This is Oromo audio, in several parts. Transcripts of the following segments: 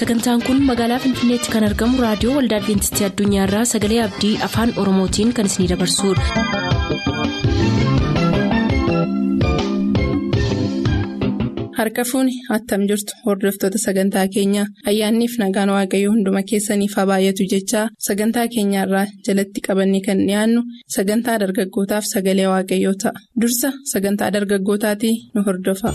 sagantaan kun magaalaa finfinneetti kan argamu raadiyoo waldaa adventistii addunyaarraa sagalee abdii afaan oromootiin kan isinidabarsudha. harka fuuni attam jirtu hordoftoota sagantaa keenyaa ayyaanniif nagaan waaqayyoo hunduma keessaniif haa baay'atu jechaa sagantaa keenyaarraa jalatti qabannee kan dhiyaannu sagantaa dargaggootaaf sagalee waaqayyoo ta'a dursa sagantaa dargaggootaatii nu hordofa.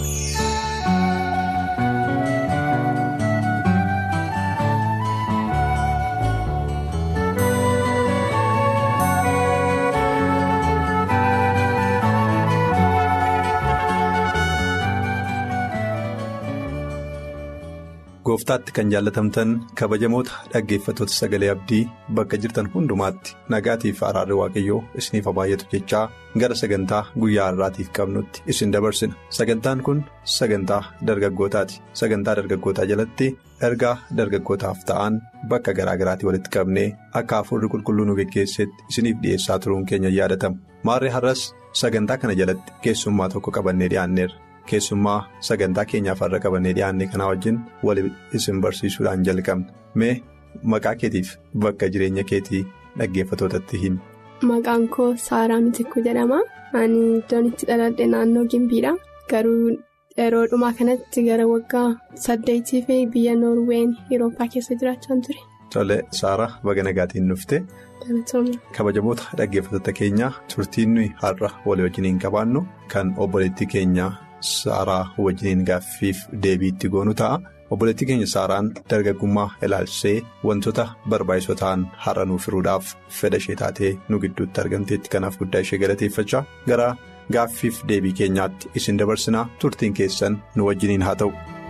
gooftaatti kan jaallatamtan kabajamoota dhaggeeffattoota sagalee abdii bakka jirtan hundumaatti nagaatiif araarri waaqayyoo isiniif haa baay'atu jechaa gara sagantaa guyyaa har'aatiif qabnutti isin dabarsina sagantaan kun sagantaa dargaggootaati sagantaa dargaggootaa jalatti ergaa dargaggootaaf ta'an bakka garaa garaatii walitti qabnee akka hafuurri qulqulluu nu geggeessetti isiniif dhi'eessaa turuun keenya yaadatama maarree har'as sagantaa kana jalatti keessummaa tokko qabannee dhi'aanneerra. keessummaa sagantaa keenyaaf har'a qabannee dhiyaanne kanaa wajjin wal isin barsiisuudhaan jalqabna mee maqaa keetiif bakka jireenya keetii dhaggeeffatootatti himi. Maqaan koo Saaraa Mitikuu jedhama. Ani iddoon itti dhaladhe naannoo Gimbiidha. Garuu yeroo dhumaa kanatti gara waggaa saddeetii fi biyya Noorween Awurooppaa keessa jiraachaa ture. Tole Saaraa baga nagaatiin dhuftee. Kabajamoota dhaggeeffattoota keenyaa turtiin nuyi har'a walii wajjiniin qabaannu kan obboleettii keenyaa. Saaraa wajjiniin gaaffiif deebiitti goonu ta'a. Obboleettii keenya Saaraan dargaggummaa ilaalchisee wantoota barbaachisoo ta'an har'a nuuf firuudhaaf fedha ishee taatee nu gidduutti argamteetti kanaaf guddaa ishee galateeffachaa gara gaaffiif deebii keenyaatti isin dabarsinaa turtiin keessan nu wajjiniin haa ta'u.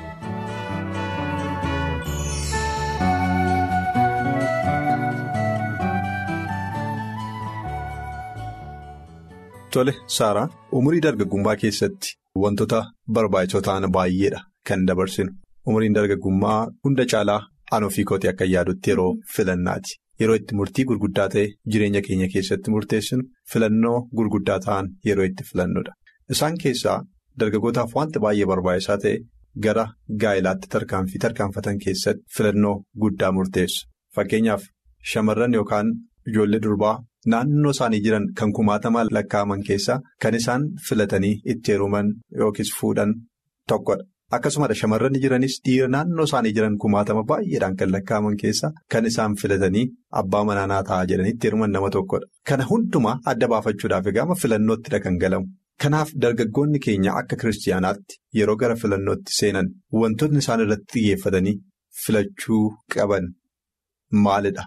Tole Saaraan umurii dargaggummaa keessatti. Wantoota barbaachisoo ta'an baay'eedha kan dabarsinu. Umriin dargaggummaa hunda caalaa an ofii kootee akka yaadutti yeroo filannaati. Yeroo itti murtii gurguddaa ta'e jireenya keenya keessatti murteessinu filannoo gurguddaa ta'an yeroo itti filannudha. Isaan keessaa dargaggootaaf wanta baay'ee barbaachisaa ta'e gara gaa'ilaatti tarkaanfii tarkaanfatan keessatti filannoo guddaa murteessu. Fakkeenyaaf shamarran yookaan ijoollee durbaa. Naannoo isaanii jiran kan kumaatamaan lakkaa'aman keessaa kan isaan filatanii itti heeruman yookiis fuudhan tokkodha. Akkasumas shamarran jiranis dhiira naannoo isaanii jiran kumaatama baay'eedhaan kan lakkaa'aman keessaa kan isaan filatanii abbaa manaa ta'a jedhanii itti heeruman nama tokkodha. Kana hundumaa adda baafachuudhaaf egaa filannoottidha kan galamu. Kanaaf dargaggoonni keenya akka kiristiyaanaatti yeroo gara filannootti seenan wantootni isaan irratti xiyyeeffatanii filachuu qaban maalidha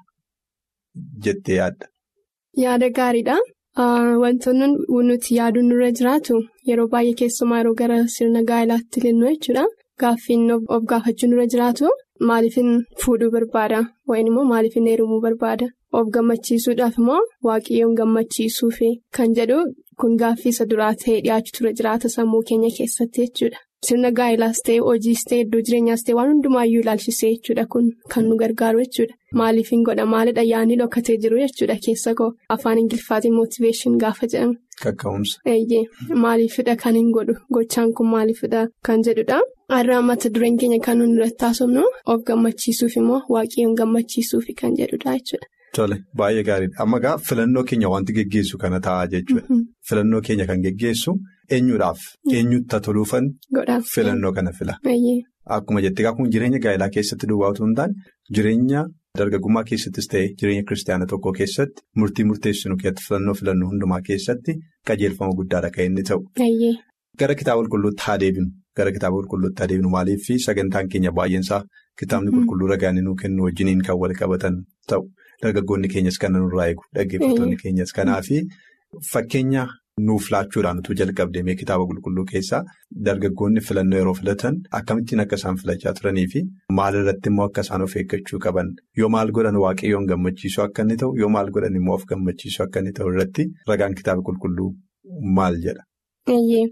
jettee yaadda? Yaada gaariidha. Wantoonni nuti yaaduun nurra jiraatu yeroo baay'ee keessumaa yeroo gara sirna gaa'ilaatti ilillu jechuudha. Gaaffiin of gaafachuu nurra jiraatu maaliifin fuudhuu barbaada yookiin immoo maaliifin heerumuu barbaada of gammachiisuudhaaf immoo waaqayyoon gammachiisuufi kan jedhu kun gaaffii isa duraa ta'ee dhiyaachuu tura jiraata sammuu keenya keessatti jechuudha. Sirna gaa'ilaas ta'e hojiis ta'e iddoo jireenyaas ta'e waan hundumaayyuu ilaalchisee jechuudha kun kan nu gargaaru jechuudha. Maaliifin godha maalidha yaadni dhokatee jiru jechuudha keessa koo afaan ingiliffaatiin mootiveeshin gaafa jedhamu. Kakka'umsa. Eeyyee maaliifidha kan hin godhu gochaan kun maaliifidha kan jedhudha. Har'a mata dureen keenya kan nuyi irratti taasifnu of gammachiisuuf immoo waaqayyoon gammachiisuuf kan jedhudha jechuudha. Tole baay'ee gaariidha amma egaa filannoo keenya wanti geggeessu kana ta'a jechuudha. Filannoo keenya kan geggeessu eenyuudhaaf eenyutti toluufan filannoo kana fila. Akkuma jettee kun jireenya gaa'ilaa keessatti duwwaa otoo hin taane jireenya dargaggummaa keessattis ta'e jireenya kiristaanaa tokko keessatti murtii murteessinu keessatti filannoo filannoo hundumaa keessatti qajeelfama guddaadha kan inni ta'u. Gara kitaaba qulqulluutti haa deebinu gara kitaaba qulqulluutti haa deebinu maaliif sagantaan keenya baay'eensaa kitaabni qulqulluu ragaa nuu kennu wajjiniin kan wal qabatan ta'u. Dargaggoonni keenyas kan nurraa eegu dhaggeeffattoonni keenyas kanaafi fakkeenya nuuf laachuudhaan utuu jalqabdeemee kitaaba qulqulluu keessaa dargaggoonni filannoo yeroo filatan akkamittiin akka isaan filachaa turanii fi maalirratti immoo akka isaan of eeggachuu qaban yoo maal godhan waaqayyoon gammachiisuu akka inni ta'u yoo maal godhan immoo of gammachiisuu akka inni ta'u irratti ragaan kitaaba qulqulluu maal jedha.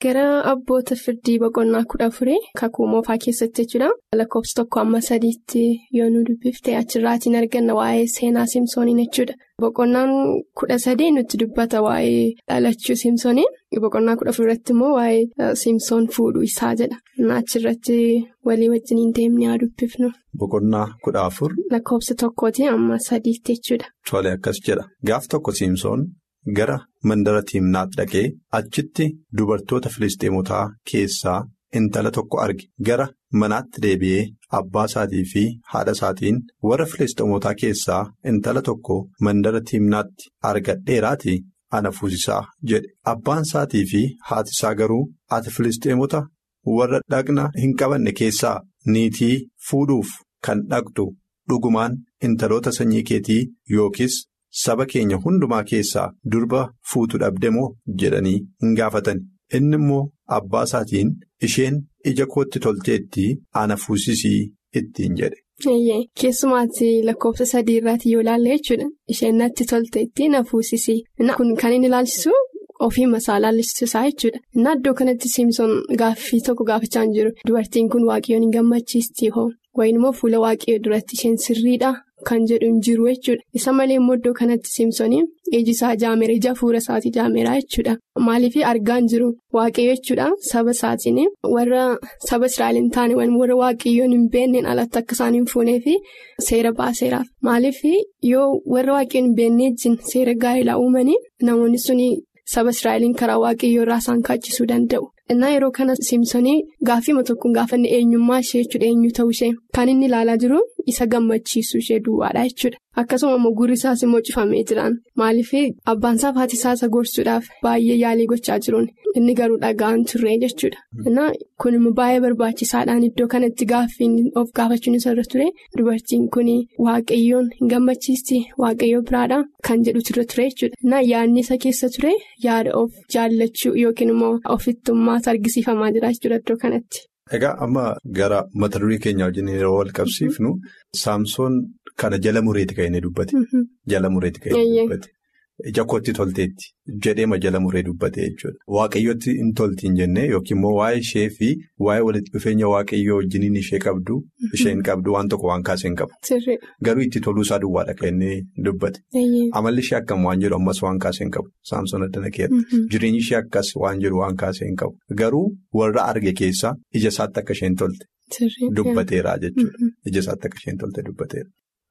Gara abboota firdii boqonnaa kudha afurii kakuu moofaa keessatti jechuudha. Lakkoofsa tokko amma sadiitti yoo nu dubbifte achirraatiin arganna waa'ee seenaa Simsooniin jechuudha. Boqonnaan kudha sadii nutti dubbata waa'ee dhalachuu Simsoonii. Boqonnaa kudha afurirratti immoo waa'ee Simsoon fuudhuu isaa jedha. Achirratti walii wajjin deemnee haa dubbifnu. Boqonnaa kudha afur. Lakkoofsa tokkooti amma sadiitti jechuudha. Tole akkas jedha. Gaaf tokko Simsoon. Gara mandara Tiimnaat dhaqee achitti dubartoota Filisxeemotaa keessaa intala tokko arge gara manaatti deebi'ee abbaa isaatii fi haadha isaatiin warra Filisxeemotaa keessaa intala tokko mandara Tiimnaatti argadheeraatii ana fuusisaa jedhe abbaan isaatii fi haati isaa garuu ati Filisxeemota warra dhaqna hin qabanne keessaa niitii fuudhuuf kan dhaqxu dhugumaan intaloota sanyii keetii yookiis. Saba keenya hundumaa keessaa durba fuutu dhabde moo jedhanii hin gaafatan inni immoo abbaa isaatiin isheen ija kootti tolteetti ana fuusisii ittiin jedhe. Keessumaatti lakkoofsa sadii irraati yoo ilaalle jechuudha isheen natti tolteetti na fuusisii kun kan inni ilaalchisu ofii masaa ilaalchisaa jechuudha innaa iddoo kanatti Simsoon gaaffii tokko gaafachaa hin jiru dubartiin kun waaqayyoon hin gammachiistii hoo wayin immoo fuula waaqayyoo duratti isheen sirriidha. Kan jedhu hin jiru jechuudha. Isa malee immoo iddoo kanatti Simsooniin iji isaa jaameera ija fuula isaatii jaameera jechuudha. Maaliif argaa hin jiru waaqayyo jechuudha saba isaatiin warra saba Israa'el hin taane warra waaqayyoon hin beekneen alatti akka isaan hin fuunee fi seera baaseeraaf. Maaliif yoo warra waaqayyoon hin beeknee wajjin seera gaa'elaa uumanii namoonni suni saba Israa'eliin karaa waaqayyoo irraa isaan kaachisuu danda'u. Innaa yeroo kana Simsoonii gaaffii tokkoon gaafanne eenyummaa ishee jechuudha eenyu ta'uu ishee kan inni ilaalaa jiru isa gammachiisu ishee duwwaadha jechuudha. Akkasuma immoo gurri isaas immoo cufamee jiraan maaliif abbaan isaa fi haati isaa isa gorsuudhaaf baay'ee yaalii gochaa jiruun inni garuu dhaga'an turre jechuudha. Innaa kun immoo baay'ee barbaachisaadhaan iddoo kanatti gaaffiin of gaafachuun isa irra ture dubartiin kun waaqayyoon hin gammachiisti waaqayyoo biraadha kan jedhu irra ture jechuudha. Innaa yaadni isa keessa ture yaada of jaallachuu yookiin immoo ofittummaa. argisiifamaa jira jechuudha iddoo kanatti. Egaa amma gara mata duree keenya wajjin yeroo wal qabsiifnu saamsoon kana jala mureeti kan inni dubbate. Jala mureeti kan inni dubbate. Ija kootti tolteetti jedheema jala muree dubbate jechuudha. Waaqayyootti hin toltiin jennee yookiin immoo waa'ee ishee fi waa'ee walitti dhufeenya waaqayyoo wajjiniin ishee qabdu isheen qabdu waan tokko waan kaasee hin qabu. Garuu itti toluu isaa duwwaadha kan inni dubbate. Amalli ishee akkam waan jedhu ammas waan kaasee hin qabu. Saamsoon addana keera. Jireenyi ishee akkas waan jedhu waan kaasee hin qabu. Garuu warra arge keessaa ija isaatti akka isheen tolte dubbateera jechuudha. Ija isaatti akka isheen tolte dubbateera.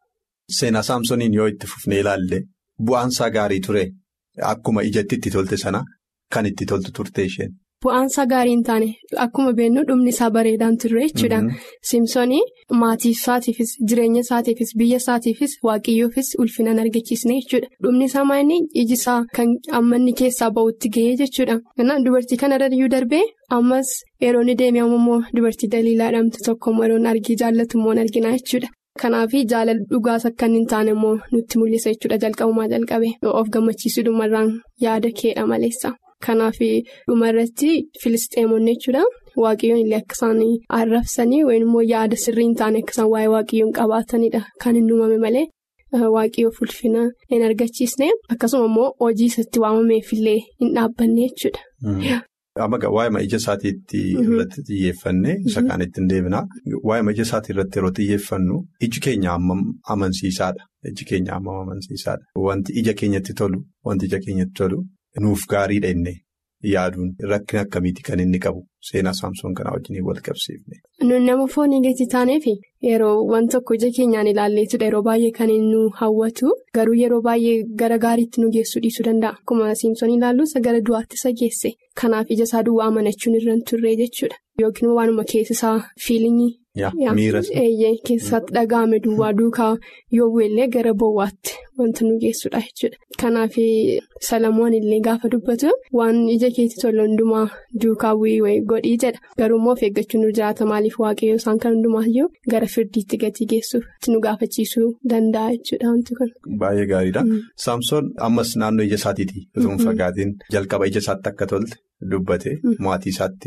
Seenaa saamsooniin yoo itti fufnee ilaalle. Bu'aansaa gaarii ture akkuma ijatti itti tolte sana kan itti toltu turte isheen. Bu'aansaa gaarii hin taane akkuma beeknu dhumni isaa bareedaan turre jechuudha. Simsoonii maatii isaatiifis jireenya isaatiifis biyya isaatiifis waaqayyoofis ulfinaan argachiisne jechuudha. Dhumni isaa maayini iji isaa kan amma inni keessaa ba'utti ga'ee jechuudha. Kanaaf dubartii kanarra iyyuu darbee ammas yeroo inni deemee ammoo dubartii daliilaa jedhamtu tokko yeroo argii jaallatu immoo argina jechuudha. Kanaaf jaalala dhugaas akka inni hin taane immoo nutti mul'isa jechuudha jalqabumaa jalqabe of gammachiisuu dhumarraan yaada keedha maleessa. Kanaaf dhumarratti filisxeemonni jechuudha waaqayyoon illee akka isaan arrabsanii yookiin immoo yaada sirrii hin taane akka isaan waa'ee waaqayyoon qabaatanidha kan hin uumame malee waaqayyoof ulfina hin argachiisne akkasuma immoo hojii isatti waamameefillee hin dhaabbanne jechuudha. Amma waa'ee ija isaatiitti irratti xiyyeeffanne isa kaan ittiin deebinaa waa'ee ija isaatii irratti yeroo xiyyeeffannu iji keenya hammam amansiisaadha. Iji keenya hammam amansiisaadha. Wanti ija keenyatti tolu wanti ija keenyatti tolu nuuf gaariidha inni yaaduun rakkina akkamiiti kan inni qabu seenaa saamsoon kanaa wajjin wal qabsiifne. Nun nama foonii gati taaneef yeroo waan tokko ija keenyaan ilaalleetudha yeroo baay'ee kan nu hawwatu garuu yeroo baay'ee gara gaariitti nu geessuu dhiisuu danda'a. Akkuma Simsoon ilaallu isa gara du'aatti isa geesse. Kanaaf ija isaa duwwaa amanachuun irra hin turre jechuudha. Yookiin waanuma keessa isaa fiilingii. Miira keessatti dhaga'ame duwwaa duukaa yoo bu'ellee gara bowwaatti wanta nu geessudha jechuudha. Kanaaf Salamoon illee gaafa dubbatu waan ija keetti tolu hundumaa duukaa bu'ii godhii jedha. Garuu immoo of eeggachuun nu jiraata maaliif waaqayyoo isaan kan hundumaayyuu gara firdiitti gatii geessuuf nu gaafachiisuu danda'a jechuudha wanti kun. Baay'ee gaariidha. Saamsoon ammas naannoo ija isaatiiti osoo hin fagaatiin jalqaba ija isaatti akka tolte dubbate maatii isaatti hime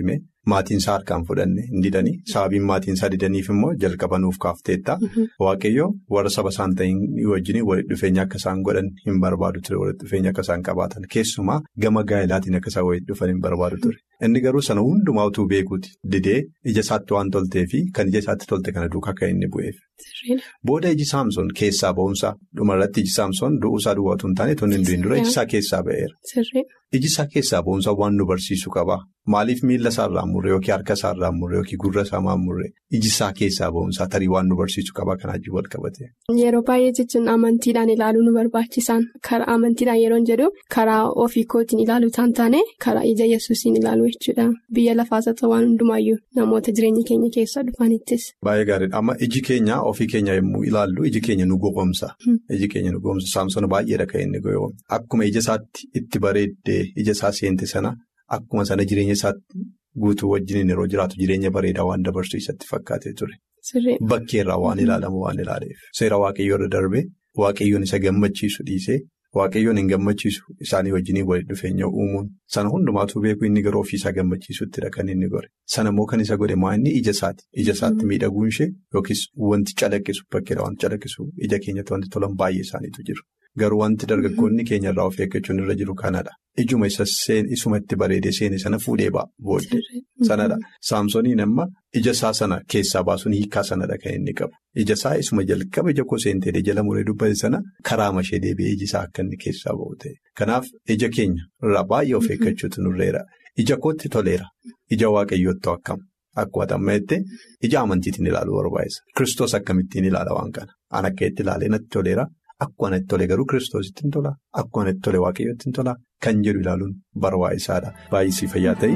maatiin isaa harkaan fudhanne hin didanii sababiin maatiin isaa didaniif immoo jalqaba nuuf kaafteetta waaqayyo warra saba isaan ta'in wajjin walitti dhufeenya akka isaan godhan hin barbaadu ture walitti dhufeenya akka isaan qabaatan keessumaa gama gaa'elaatiin akka isaan walitti dhufan hin barbaadu ture inni garuu sana hundumaa utuu beekuuti didee ija isaatti waan toltee fi kan ija isaatti tolte kana duukaa kan inni bu'eef. Booda iji saamsoon keessaa ba'umsa dhumarratti iji saamsoon du'uusaa duwwaatu hin taane tonni hin dura iji isaa keessaa ba'eera. Iji isaa keessaa ba'umsa waan nu barsiisu qaba. Maaliif miila isaarraa murree yookiin harka isaarraa murree yookiin gurra isaa murree iji isaa keessaa ba'umsa tarii waan nu barsiisu qaba kanaa wajjin wal qabate. Yeroo baay'ee jechuun amantiidhaan ilaaluu nu barbaachisaan karaa amantiidhaan yeroo jedhu karaa ofii kootiin ilaaluu isaan taane karaa ija yesuusiin ilaaluu jechuudha. Biyya lafaas haa ta'u waan hundumaayyuu namoota jireenya keenya keessa dhufanittis. Baay'ee gaariidha. Amma iji keenya ofii keenya yommuu ilaallu iji keenya nu gowwoomsa. Iji keenya nu gowwoomsa. Saamsoon baay'eedha kan inni gowwoomsa. Akkuma ija isaatti itti bareeddee ija isaa seente sana akkuma sana jireenya isaatti guutuu wajjin yeroo jiraatu jireenya bareedaa waan dabarsu isatti fakkaatee ture. Bakkeerraa waan ilaalamu waan ilaaleef. Seera waaqayyoo irra darbee waaqayyoon isa gammachiisu dhiisee waaqayyoon hin gammachiisu isaanii wajjin walitti dhufeenya uumuun sana hundumaatuu beeku inni garuu ofiisaa gammachiisuuttidha kan inni gore. Sana immoo kan isa godhe maa inni ija isaati. Ija isaatti miidhaguun ishee yookiis wanti calaqqisu bakkeedha wanti calaqqisu ija keenyatti wanti tolan baay'ee isaaniitu jiru. Garuu wanti dargaggoonni keenya irraa of eeggachuun irra jiru kanadha. Ijuma isuma itti bareedee seene sana fuudhee ba'a booddee sanadha. Saamsooniin amma ija isaa sana keessaa baasuun hiikaa sanadha kan inni qabu. Ija isaa isuma jalqaba ija koo seentee jala muree dubbate sana karaa mashee deebi'ee iji isaa akka inni keessaa ba'u ta'e. Kanaaf ija keenya irraa baay'ee of eeggachuutu nurreera. Ija kootti toleera. Ija waaqayyootti akkam. Akkuma tamma jettee ija amantiitiin ilaaluu barbaachisa. Kiristoos akkamittiin ilaala waan kana? An akka itti ilaalee natti toleera. Akkuma itti tole garuu kiristoositti hin tola. Akkuma itti tole waaqayyootti hin tola. Kan jedhu ilaaluun barbaachisaadha. Baay'isii fayyaa ta'e.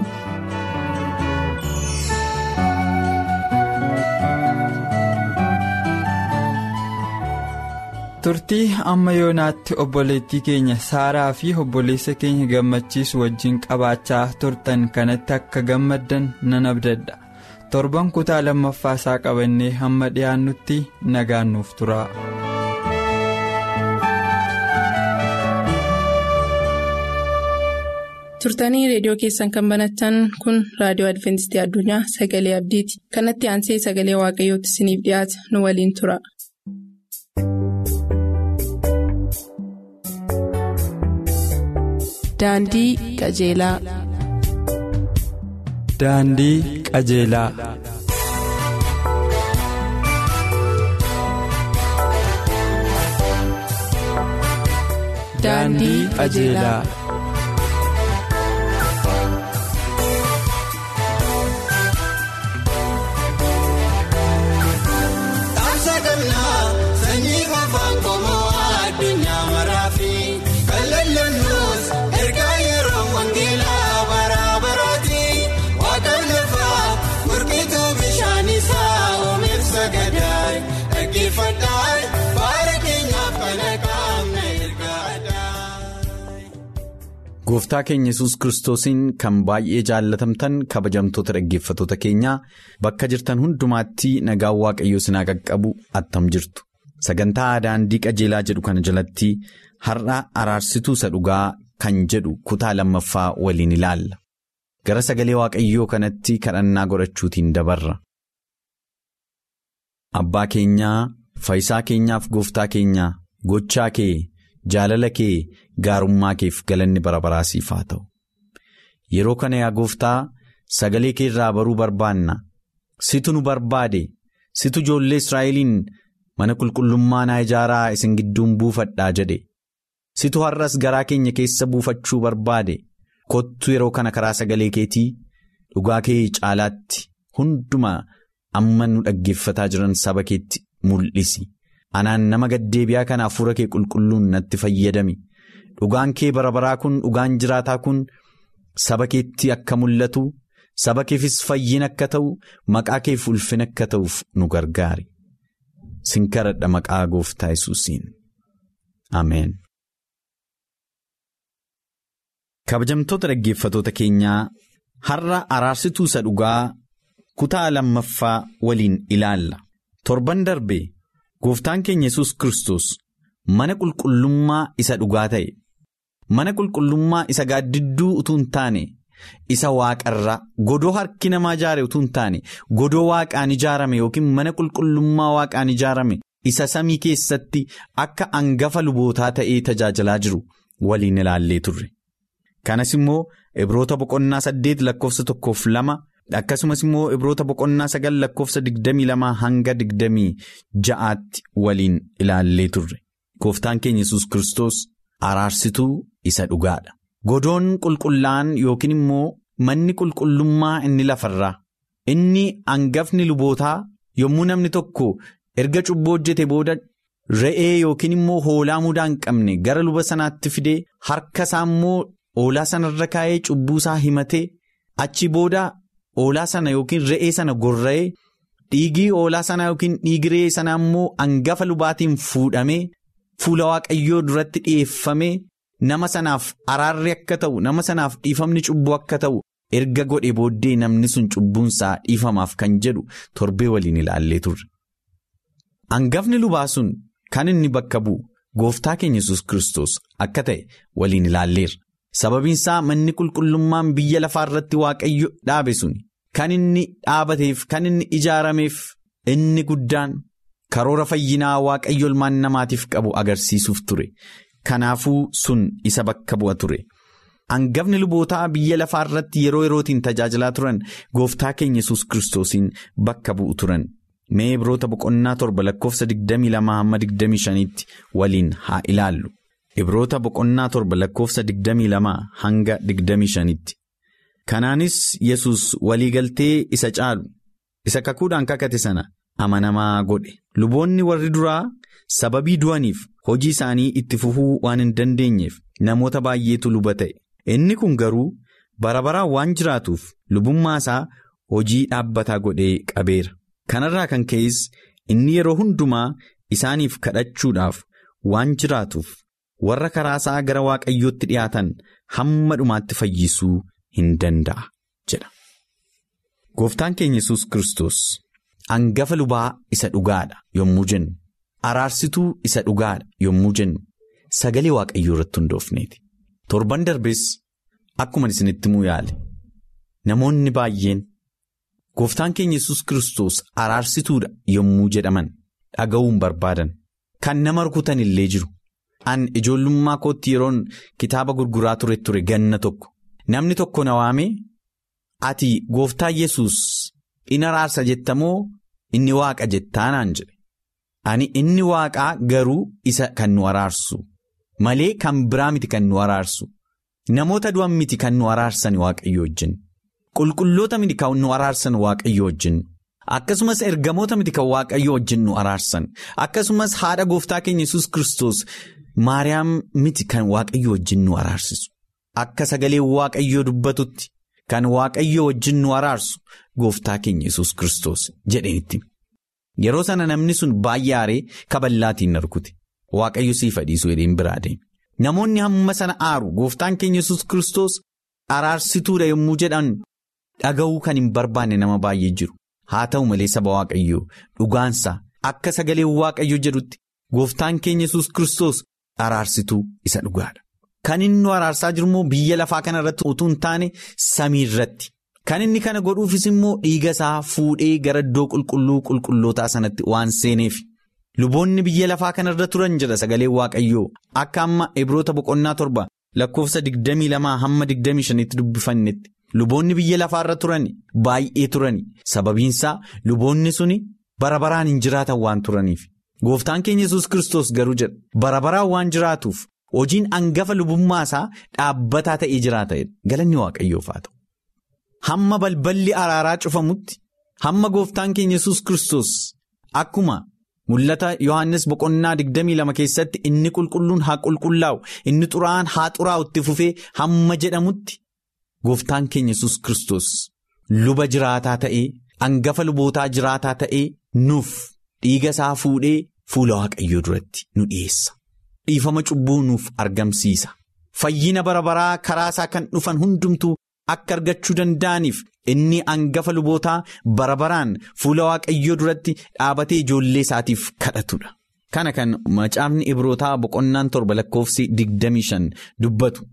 turtii amma yoonaatti obboleettii keenya saaraa fi obboleessa keenya gammachiisu wajjin qabaachaa turtan kanatti akka gammaddan nan abdadha torban kutaa lammaffaa isaa qabannee hamma dhiyaannutti nagaan nuuf tura. turtanii reediyoo keessan kan banatan kun raadiyoo adventistii addunyaa sagalee abdiiti kanatti aansee sagalee waaqayyootti isiniif dhiyaata nu waliin tura. Daandii qajeelaa. Daandii qajeelaa. Daandii qajeelaa. Gooftaa keenya yesus kiristoosiin kan baay'ee jaallatamtan kabajamtoota dhaggeeffatoota keenyaa bakka jirtan hundumaatti nagaan waaqayyoo sinaa qaqqabu attam jirtu. Sagantaa daandii qajeelaa jedhu kana jalatti har'a araarsituu isa dhugaa kan jedhu kutaa lammaffaa waliin ilaalla. Gara sagalee waaqayyoo kanatti kadhannaa godhachuutiin dabarra. Abbaa keenyaa faayisaa keenyaaf gooftaa keenyaa gochaa kee. Jaalala kee gaarummaa keef galanni bara baraasiif haa ta'u. Yeroo kana yaa gooftaa sagalee kee irraa baruu barbaanna. Situ nu barbaade situ ijoollee Israa'eliin mana qulqullummaa naa ijaaraa isin gidduun buufadhaa jedhe. Situ har'as garaa keenya keessa buufachuu barbaade. Kottu yeroo kana karaa sagalee keetii dhugaa kee caalaatti hundumaa amma nu dhaggeeffataa jiran saba keetti mul'isi. Anaan nama gaddeebi'aa kana hafuura kee qulqulluun natti fayyadami. Dhugaan kee bara baraa kun dhugaan jiraataa kun saba keetti akka mul'atu saba keefis fayyin akka ta'u maqaa keef ulfin akka ta'uuf nu gargaari. Sin kadhadha maqaa gooftaa yesuusiin. Ameen. Kabajamtoota dhaggeeffatoota keenyaa har'a araarsituu isa dhugaa kutaa lammaffaa waliin ilaalla. Torban darbe. Gooftaan keenya yesus Kiristoos mana qulqullummaa isa dhugaa ta'e mana qulqullummaa isa gaaddidduu utuu hin taane isa waaqarraa godoo harki namaa ijaare utuu hin taane godoo waaqaan ijaarame yookiin mana qulqullummaa waaqaan ijaarame isa samii keessatti akka hangafa lubootaa ta'ee tajaajilaa jiru waliin ilaallee turre. Kanas immoo Ibroota boqonnaa saddeet lakkoofsa tokkoof lama akkasumas immoo Ibroota boqonnaa sagal lakkoofsa digdamii lama hanga digdamii ja'aatti waliin ilaallee turre. Gooftaan keenya yesus Kiristoos araarsituu isa dhugaadha. Godoon qulqullaa'an yookiin immoo manni qulqullummaa inni lafarraa inni hangafni lubootaa yommuu namni tokko erga cubbuu hojjete booda re'ee yookiin immoo hoolaa mudaa hin qabne gara luba sanaatti fidee harka isaa immoo hoolaa sanarra kaa'ee cubbuu isaa himatee achi booda hoolaa sana yookiin re'ee sana gorra'ee dhiigii hoolaa sanaa yookiin dhiigi re'ee sanaa immoo hangafa lubaatiin fuudhamee fuula waaqayyoo duratti dhi'eeffamee. Nama sanaaf araarri akka ta'u nama sanaaf dhiifamni cubbuu akka ta'u erga godhe booddee namni sun cubbuunsaa dhiifamaaf kan jedhu torbee waliin ilaallee turre. Hangafni lubaa sun kan inni bakka bu'u gooftaa keenya yesus Kiristoos akka ta'e waliin ilaalleerra. Sababiinsaa manni qulqullummaan biyya lafaa irratti waaqayyo dhaabe sun kan inni dhaabateef kan inni ijaarameef inni guddaan karoora fayyinaa waaqayyo ilmaan namaatiif qabu agarsiisuuf ture. Kanaafuu sun isa bakka bu'a ture. Hangafni lubootaa biyya lafaa irratti yeroo yerootiin tajaajilaa turan gooftaa keenya yesus Kiristoosiin bakka bu'u turan. Mee Ibroota boqonnaa torba lakkoofsa 22-25tti waliin haa ilaallu. Ibroota boqonnaa torba lakkoofsa 22 hanga 25tti. Kanaanis yesus waliigaltee isa caalu isa kakuudhaan kakate sana amanamaa godhe. Luboonni warri duraa sababii du'aniif. hojii isaanii itti fufuu waan hin dandeenyeef namoota baay'eetu luba ta'e inni kun garuu bara baraan waan jiraatuuf lubummaa isaa hojii dhaabbataa godhee qabeera kanarraa kan ka'es inni yeroo hundumaa isaaniif kadhachuudhaaf waan jiraatuuf warra karaa isaa gara waaqayyootti dhiyaatan hamma dhumaatti fayyisuu hin danda'a jedha. Gooftaan keenya yesus Kiristoos hangafa lubaa isa dhugaadha yommuu jennu. Araarsituu isa dhugaadha yommuu jennu sagalee waaqayyoo irratti hundoofneeti. Torban darbes akkuma isinitti himuu yaale namoonni baay'een gooftaan keenya yesus Kiristoos araarsituudha yommuu jedhaman dhaga'uun barbaadan kan nama rukutan illee jiru. An ijoollummaa kootti yeroon kitaaba gurguraa ture ture ganna tokko namni tokko na waamee ati gooftaa yesus in araarsa jettamoo inni waaqa jettaa naan jedhe. Ani inni waaqaa garuu isa kan nu araarsu malee kan biraa miti kan nu araarsu namoota du'an miti kan nu araarsan waaqayyo wajjin qulqulloota miti kan nu araarsan waaqayyo wajjin akkasumas ergamoota miti kan waaqayyo wajjin nu araarsan akkasumas haadha gooftaa keenya yesus Kiristoos maariyaam miti kan waaqayyo wajjin nu araarsisu akka sagalee waaqayyoo dubbatutti kan waaqayyo wajjin nu araarsu gooftaa keenya yesus Kiristoos jedhanitti. Yeroo sana namni sun baay'ee aaree kaballaatiin narkute waaqayyo siif dhiisuu jedheen biraa deeme. Namoonni hamma sana aaru gooftaan keenya yesus Kiristoos araarsituudha yommuu jedhan dhaga'uu kan hin barbaanne nama baay'ee jiru. Haa ta'u malee saba waaqayyoo dhugaansaa akka sagalee waaqayyo jedhutti gooftaan keenya yesus Kiristoos araarsituu isa dhugaadha. Kan inni nu araarsaa jiru immoo biyya lafaa kana irratti utuu hin taane samii irratti. Kan inni kana godhuufis immoo dhiiga isaa fuudhee gara iddoo qulqulluu qulqullootaa sanatti waan seeneef luboonni biyya lafaa kana irra turan jedha sagalee waaqayyoo akka amma ibroota boqonnaa torba lakkoofsa 22 hamma 25tti dubbifannetti luboonni biyya lafaa irra turan baay'ee turan sababiinsaa luboonni suni bara baraan hin jiraatan waan turaniif gooftaan keenya yesus Kiristoos garuu jedha bara baraan waan jiraatuuf hojiin hangafa lubummaa isaa dhaabbataa ta'ee jiraata galanni waaqayyoof haa ta'u. Hamma balballi araaraa cufamutti hamma gooftaan keenya yesus Kiristoos akkuma mul'ata Yohaannis boqonnaa 22 keessatti inni qulqulluun haa qulqullaa'u inni xuraa'aan haa xuraa'u itti fufee hamma jedhamutti gooftaan keenya yesus Kiristoos luba jiraataa ta'ee hangafa lubootaa jiraataa ta'ee nuuf dhiiga isaa fuudhee fuula waaqayyoo duratti nu dhiyeessa. Dhiifama cubbuu nuuf argamsiisa. Fayyina bara baraa karaa isaa kan dhufan hundumtuu. Akka argachuu danda'aniif inni hangafa lubootaa bara baraan fuula waaqayyoo duratti dhaabatee ijoollee isaatiif kadhatudha. Kana kan macaafni ibrootaa boqonnaan torba lakkoofsi 25 dubbatu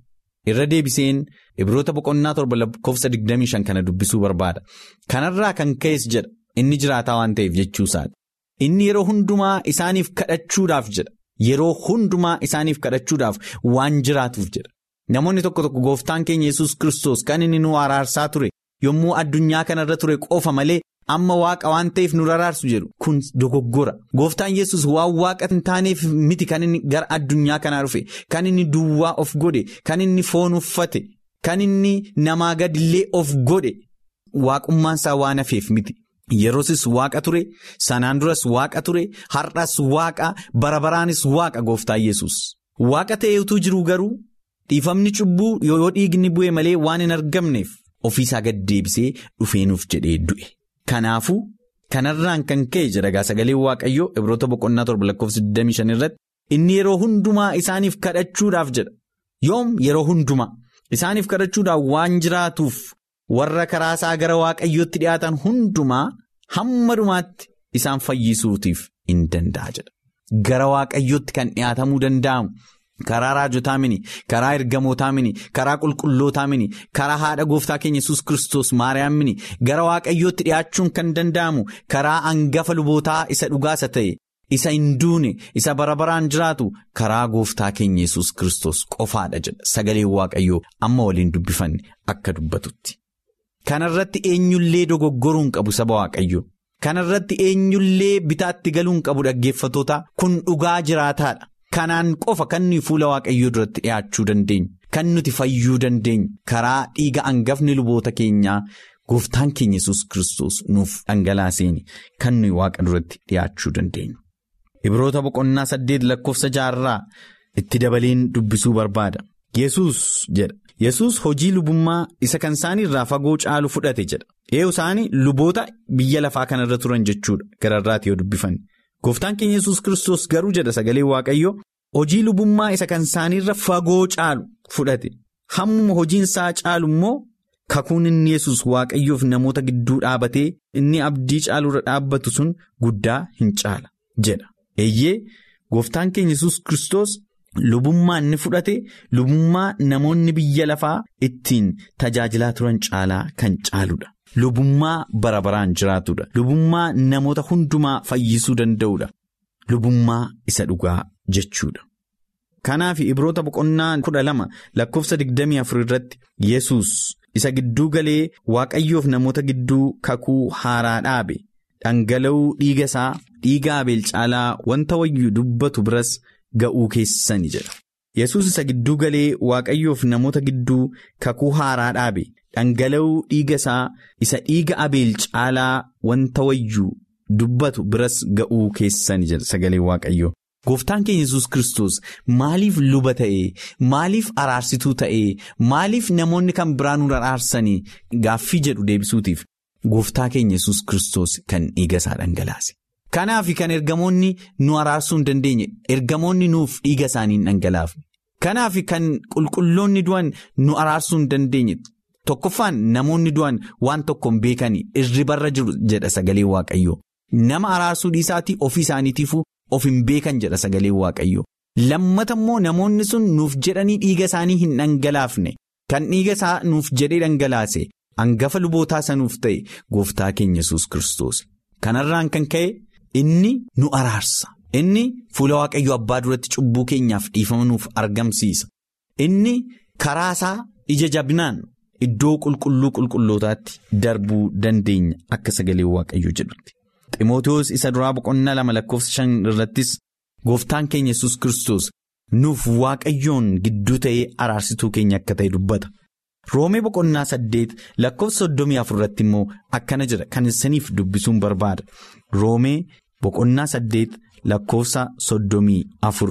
irra deebiseen ibroota boqonnaa torba lakkoofsa 25 kana dubbisuu barbaada kanarraa kan ka'es jedha inni jiraataa waan ta'eef jechuusaati inni yeroo hundumaa isaaniif kadhachuudhaaf jedha yeroo hundumaa isaaniif kadhachuudhaaf waan jiraatuuf jedha namoonni tokko tokko gooftaan keenya yesus kristos kan inni nu araarsaa ture yommuu addunyaa kanarra ture qofa malee. amma waaqa waan ta'eef nu araarsu jedhu kun dogoggora gooftaan yesus waan waaqa hin taaneef miti kan inni gara addunyaa kanaa dhufe kan inni duwwaa of godhe kan inni foon uffate kan inni namaa gadillee of godhe waaqummaansaa waan hafeef miti yeroosis waaqa ture sanaan duras waaqa ture har'as waaqa barabaraanis waaqa gooftaan yesus waaqa ta'ee utuu jiru garuu dhiifamni cubbuu yoo dhiigni bu'e malee waan hin argamneef ofiisaa gad deebisee dhufeenuuf jedhee du'e. Kanaafuu kanarraan kan ka'e jedha sagalee waaqayyoo ibroota boqonnaa torba lakkoofsa 25 irratti inni yeroo hundumaa isaaniif kadhachuudhaaf jedha yoom yeroo hundumaa isaaniif kadhachuudhaaf waan jiraatuuf warra karaa isaa gara waaqayyootti dhiyaatan hundumaa hamma dhumaatti isaan fayyisuutiif in danda'a jedha gara waaqayyootti kan dhiyaatamuu danda'amu. Karaa raajotaa mini karaa ergamootaa mini karaa qulqullootaa mini karaa haadha gooftaa keenya yesus kristos maariyaam mini gara waaqayyootti dhiyaachuun kan danda'amu karaa hangafa lubootaa isa dhugaasa ta'e isa hin duune isa bara baraan jiraatu karaa gooftaa keenya yesus kristos qofaadha jedha sagaleen waaqayyoo amma waliin dubbifanne akka dubbatutti. Kanarratti eenyullee dogoggoruun qabu saba waaqayyoo kanarratti eenyullee bitaatti galuun qabu dhaggeeffatoota kun dhugaa jiraataadha. Kanaan qofa kan nuyi fuula waaqayyoo duratti dhiyaachuu dandeenyu kan nuti fayyuu dandeenyu karaa dhiiga hangafni luboota keenyaa gooftaan keenya yesus kristos nuuf dhangalaaseen kan nuyi waaqa duratti dhiyaachuu dandeenyu. Ibroota boqonnaa saddeet lakkoofsa jaarraa itti dabaleen dubbisuu barbaada. Yesus jedha. Yesus hojii lubummaa isa kan isaaniirraa fagoo caalu fudhate jedha. Eeyyuu isaanii luboota biyya lafaa kanarra turan jechuudha gararraati yoo dubbifanne. Gooftaan keenya yesus kristos garuu jedha sagalee waaqayyoo hojii lubummaa isa kan isaaniirra fagoo caalu fudhate hammuma hojiin isaa caalu immoo kakuun inni yesus waaqayyoof namoota gidduu dhaabatee inni abdii caaluurra dhaabbatu sun guddaa hin caala jedha eeyyee gooftaan keenya yesus kristos lubummaa inni fudhate lubummaa namoonni biyya lafaa ittiin tajaajilaa turan caalaa kan caaludha. Lubummaa bara baraan jiraatudha. Lubummaa namoota hundumaa fayyisuu danda'udha. Lubummaa isa dhugaa jechuudha. Kanaaf ibroota boqonnaa kudha lama lakkoofsa digdamii afur irratti Yesus isa gidduu galee waaqayyoof namoota gidduu kakuu haaraa dhaabe dhangala'uu dhiiga isaa dhiiga abeel caalaa wanta wayyuu dubbatu biras ga'uu keessani jedha. Yesus isa gidduu galee waaqayyoof namoota gidduu kakuu haaraa dhaabe. Dhangala'uu dhiiga isaa isa dhiiga abeel caalaa wanta wayyuu dubbatu biras ga'uu keessani jedha sagalee waaqayyoo. Gooftaan keenya yesus kristos maaliif luba ta'ee maaliif araarsituu ta'ee maaliif namoonni kan biraan nu araarsanii gaaffii jedhu deebisuutiif gooftaa keenya yesus kristos kan dhiiga isaa dhangalaase. Kanaaf kan ergamoonni nu araarsuu hin dandeenye ergamoonni nuuf dhiiga isaanii hin dhangalaafne. Kanaaf kan qulqulloonni du'an nu araarsuu hin dandeenye. Tokkoffaan namoonni du'an waan tokko hin beekanii irribarra jiru jedha sagalee waaqayyoo nama araarsuu dhiisaatii ofii isaaniitiifuu of hin beekan jedha sagalee waaqayyoo lammata immoo namoonni sun nuuf jedhanii dhiiga isaanii hin dhangalaafne kan dhiiga isaa nuuf jedhee dhangalaase hangafa lubootaa sanuuf ta'e gooftaa keenya yesus kristos kanarraan kan ka'e inni nu araarsa inni fuula waaqayyoo abbaa duratti cubbuu keenyaaf dhiifama nuuf argamsiisa inni karaa isaa ija jabinaan. Iddoo qulqulluu qulqullootaatti darbuu dandeenya akka sagalee waaqayyoo jedhutti. Ximootoos isa duraa boqonnaa lama lakkoofsa shan irrattis gooftaan keenya yesus kristos nuuf waaqayyoon gidduu ta'ee araarsituu keenya akka ta'e dubbata. Roomee boqonnaa saddeet lakkoofsa soddomii afur irratti immoo akkana jira kan isiniif dubbisuun barbaada. Roomee boqonnaa saddeet lakkoofsa soddomii afur.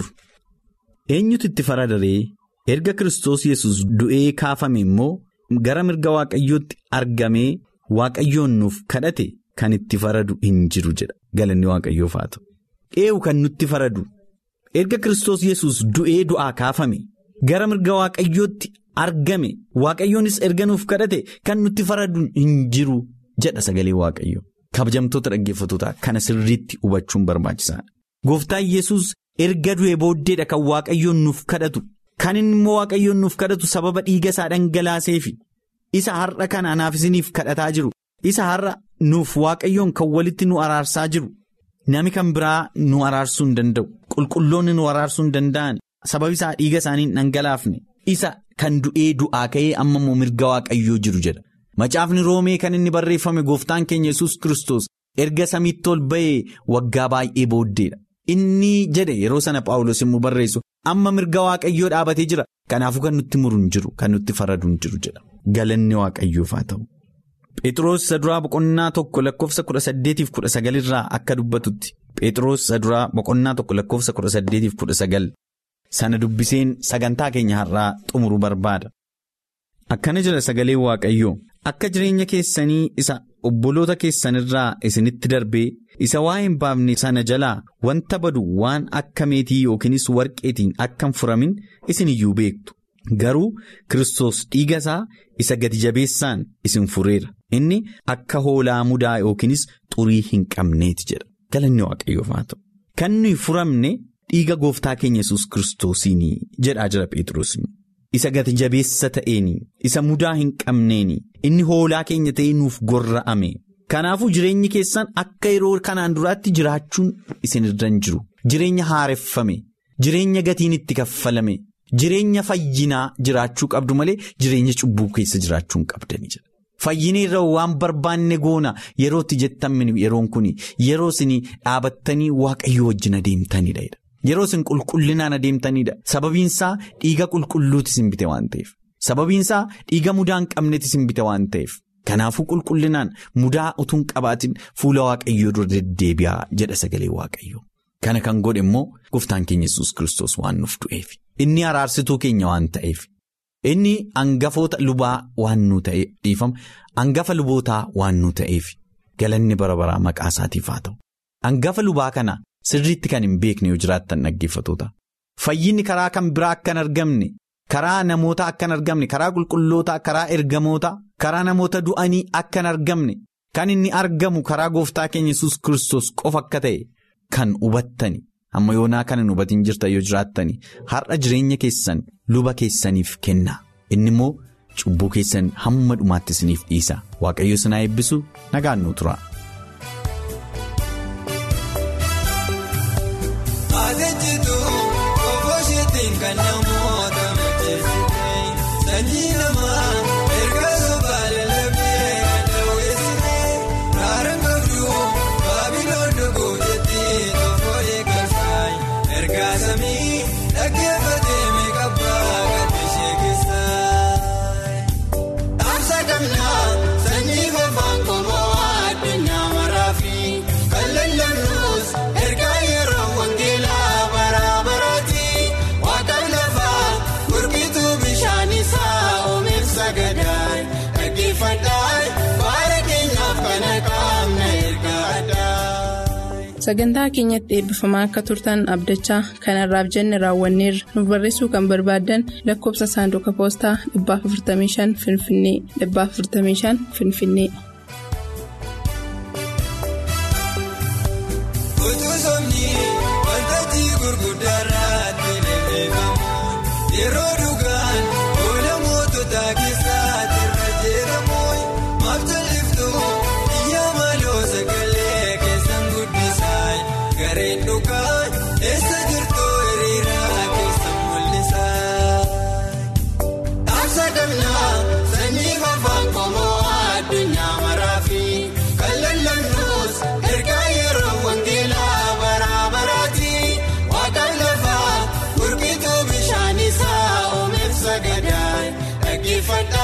Eenyutu itti faradaree erga kristos yesus du'ee kaafame immoo. Gara mirga waaqayyootti argamee waaqayyoon nuuf kadhate kan itti faradu hin jiru jedha galanni waaqayyoof haa ta'u. Eewu kan nutti faradu erga Kiristoos yesus du'ee du'aa kaafame gara mirga waaqayyootti argame waaqayyoonis erga nuuf kadhate kan nutti faradu hin jiru jedha sagalee waaqayyoo. Kabajamtoota dhaggeeffatootaa kana sirriitti hubachuun barbaachisaadha. Gooftaan yesus erga du'ee booddeedha kan waaqayyoon nuuf kadhatu kan inni immoo waaqayyoon nuuf kadhatu sababa dhiiga isaa dhangalaaseefi isa har'a kana anaaf isiniif kadhataa jiru isa har'a nuuf waaqayyoon kan walitti nu araarsaa jiru nami kan biraa nu araarsuu hin danda'u qulqulloonni nu araarsuu hin danda'an sababi isaa dhiiga isaanii hin dhangalaafne isa kan du'ee du'aa ka'ee amma immoo mirga waaqayyoo jiru jedha macaafni roomee kan inni barreeffame gooftaan keenya yesus kristos erga samiitti ol ba'ee waggaa baay'ee booddeedha. Inni jedhe yeroo sana Paawulos immoo barreessu amma mirga waaqayyoo dhaabatee jira kanaafuu kan nutti muru hin jiru kan nutti faradu hin jiru jedha galanni waaqayyoof haa ta'u. Phexros saduraa boqonnaa tokko lakkoofsa kudha saddeetiif kudha sagalirraa akka dubbatutti Phexros saduraa boqonnaa tokko lakkoofsa kudha saddeetiif kudha sagal sana dubbiseen sagantaa keenya har'aa xumuruu barbaada. Akkana jira sagalee waaqayyoo akka jireenya keessanii isa obboloota keessanirraa isinitti darbee. isa waa hin baafne sana jalaa wanta badu waan akka meetii yookiinis warqeetiin akka hin furamin isin iyyuu beektu garuu Kiristoos dhiiga isaa isa gati jabeessaan isin fureera inni akka hoolaa mudaa yookiinis xurii hin qabneeti jedha galanni waaqayyoof haa ta'u kan nuyi furamne dhiiga gooftaa keenya yesus kiristoosiin jedhaa jira Pheexroos isa gati jabeessa ta'een isa mudaa hin qabneen inni hoolaa keenya ta'ee nuuf gorra'ame. Kanaafuu jireenyi keessan akka yeroo kanaan duraatti jiraachuun isin irra hin jiru jireenya haareffame jireenya gatiin itti kaffalame jireenya fayyinaa jiraachuu qabdu malee jireenya cubbuu keessa jiraachuu hin qabdani jedha. Fayyina irra waan barbaanne goona yerootti jettan yeroon kun yeroo isin dhaabattanii waaqayyoo wajjin adeemtanidha. Yeroo isin qulqullinaan adeemtanidha sababiinsaa dhiiga qulqulluuti isin bite waan ta'eef sababiinsaa dhiiga mudaa hin qabneeti isin bite waan ta'eef. Kanaafuu qulqullinaan mudaa utuu hin qabaatin fuula waaqayyoo dura deddeebi'aa jedha sagalee waaqayyoo. Kana kan godhe immoo gooftaan keenya yesus kiristoos waan nuuf du'eef. Inni araarsituu keenya waan ta'eef. Inni hangafoota lubaa waan nu ta'eef dhiifama hangafa lubootaa waan nu ta'eef galanni bara baraa maqaa isaatiif haa ta'u. Hangafa lubaa kana sirriitti kan hin beekne yoo jiraattan dhaggeeffatoota. Fayyinni karaa kan biraa akka hin argamne. Karaa namoota akka hin argamne karaa qulqulloota karaa ergamoota karaa namoota du'anii akka hin argamne kan inni argamu karaa gooftaa keenya yesus kiristoos qofa akka ta'e kan hubattani amma yoonaa kan hin hubatin jirtan yoo jiraattani har'a jireenya keessan luba keessaniif kenna inni immoo cubbuu keessan hamma dhumaatti isiniif dhiisa waaqayyo sinaa eebbisu nagaan nu tura. Sanyi namaa erga sobaale laphee kadhawweessine kaaraan qabduu baabiloon dhuguu jettee tokko eeggataay erga samii dhaggeeffatee meeqabbaa gabbishee keessaa. Dhaamsa gamnaa sanyii fafaan qomoo addunyaa maraafi kan lallabnus erga yeroo wangeelaa bara baraati waaqaan lafaa gurgituu bishaan isaa oomeef sagadaay dhaggeeffadhaay baara keenyaaf kana qaamna erga addaay. Sagantaa keenyatti eebbifamaa akka turtan abdachaa kanarraaf jenne raawwanneerra nuuf barreessuu kan barbaaddan lakkoofsa saanduqa poostaa 455 Finfinnee 455 Finfinnee. Utuu somni waltajjii gurguddaarratti leellifamuun yeroo dhugaan oola mootota keessaatti irra jedhamuun maabjaliftuu biyya maaloo sagalee keessan guddisaa gareen dhugaan eessa jirtu hiriiraa keessan mul'isaa. Dhaamsa gamnaa sanyii fafaan qomoo addunyaa maraafi kan lallabnus erga yeroo wangeelaa bara baraati waaqaan lafaa gurgituu bishaan isaa oomeef sagadaay dhaggeeffadhaa.